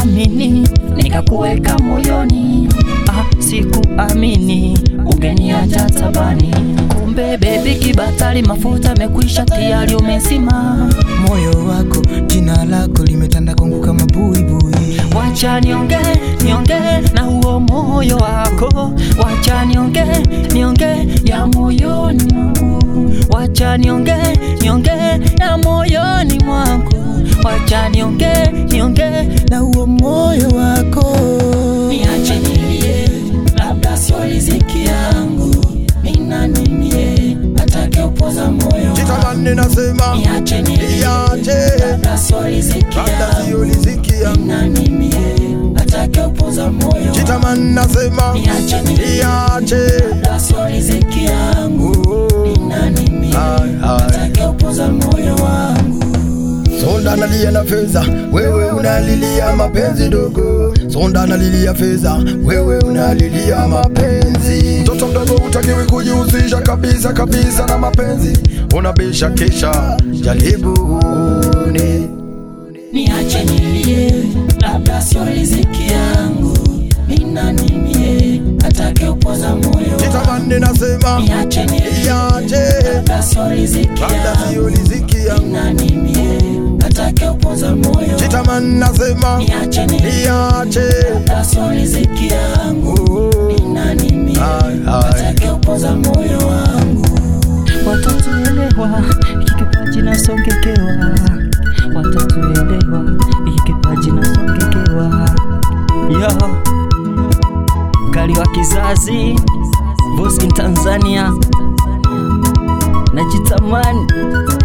nikakuthamini nikakuweka moyoni ah, sikuamini ungeniacha tabani kumbe bebi kibatari mafuta mekwisha tayari umesima moyo wako jina lako limetanda kwangu kama buibui wacha nionge nionge na huo moyo wako wacha nionge nionge ya moyoni mwangu wacha nionge nionge ya moyoni mwangu wacha nionge nionge na huo moyo wako niache nilie labda sio riziki yangu mina nimie atake upoza moyo Jitamani nasema niache nilie Niache labda sio riziki Labda yangu sio riziki yangu mina nimie atake upoza moyo Jitamani nasema Niache nilie Niache labda sio riziki yangu Oh. mina nimie Ai, ai. atake upoza moyo wangu Sonda analia na fedha, wewe unalilia mapenzi dogo. Sonda analilia fedha, wewe unalilia mapenzi. Mtoto mdogo utakiwi kujihusisha kabisa kabisa na mapenzi, unabisha kisha jaribu uone. niache nilie labda sio riziki yangu mina nimie atake upoza moyo Jitamani nasema niache nilie Niache labda sio riziki labda yangu sio riziki yangu. mina nimie atake upoza moyo Jitamani nasema niache nilie Niache labda sio riziki yangu Oh. mina nimie Ai, ai. atake upoza moyo wangu watatuelewa hiki kipaji nasongekewa watatuelewa hiki kipaji nasongekewa yo mkali wa kizazi Voice in Tanzania najitamani